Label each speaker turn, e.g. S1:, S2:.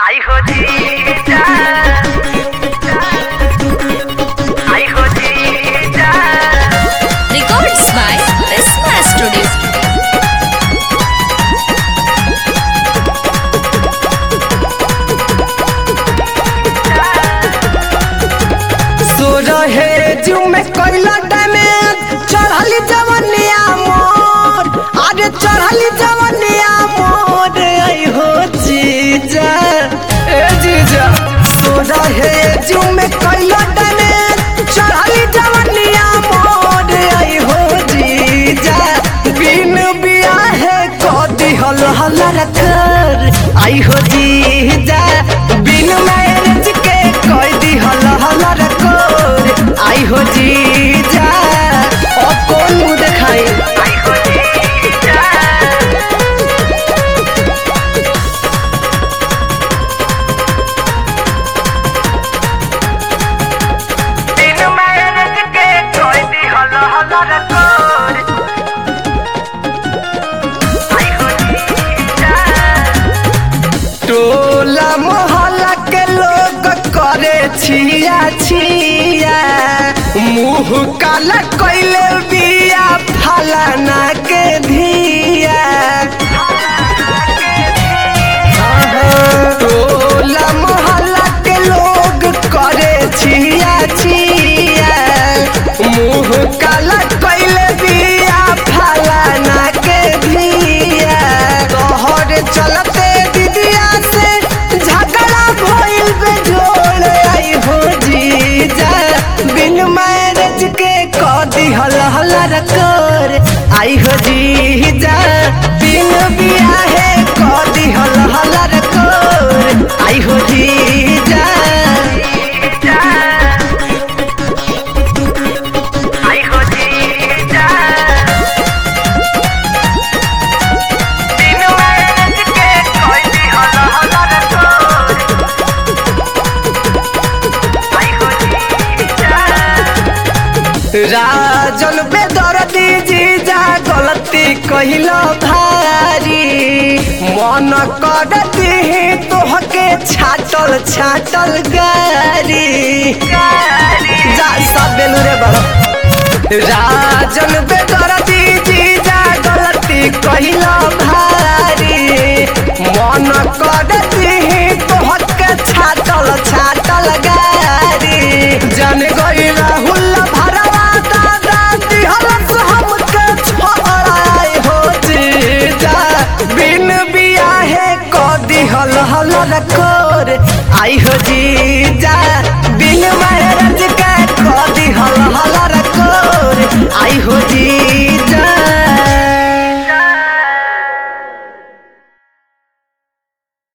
S1: आई हो जीजा आई हो जीजा
S2: Records by Prisma Studio.
S3: सो रहे जू में कोयला डैमेज चढ़ली जवनिया मोर अरे चढ़ली जवनिया मोर आई हो जीजा ए जीजा सो रहे जू में कोयला डैमेज चढ़ली जवनिया मोर आई हो जीजा बिन बियाहे कदी हल हल रखर आई हो जीजा बिन मैरिज के कैदी हल हल रखर आई हो जीजा ओ कौन मुंह देखाई
S1: आई हो जीजा दिन मैरिज के कोई दी हलो हलो रकोर आई हो जीजा
S3: टोला मोहल्ला के लोग करे छिया छिया मुंह काला कैले बिया फलाना के धिया टोला मोहल्ला के लोग करे छिया छिया मुंह काला कैले बिया फलाना के धिया तोहर चलते दीदिया से झगड़ा भइल बे जोड़ आई हो जीजा बिन मैरिज के कदी हल हल रकर आई हो जीजा बिन बियाहे कदी हल हल रकर आई हो जीजा
S1: आई हो जीजा दिन मैरिज के कोई दी हलो हलो रकोर आई हो जीजा
S3: राजन बेदर्दी जीजा गलती कहिला भारी मन कर दिही तोहके छाटल छाटल गारी जा सब बेलू रे बड़ा राजन बेदर्दी जीजा गलती कहिला भारी मन कर दिही तोहके छाटल छाटल गारी जन गई राहुल भरवा दादा दिहलस हमके छोड़ाई हो जीजा बिन बियाहे क दिहल हल रखोर आई हो जी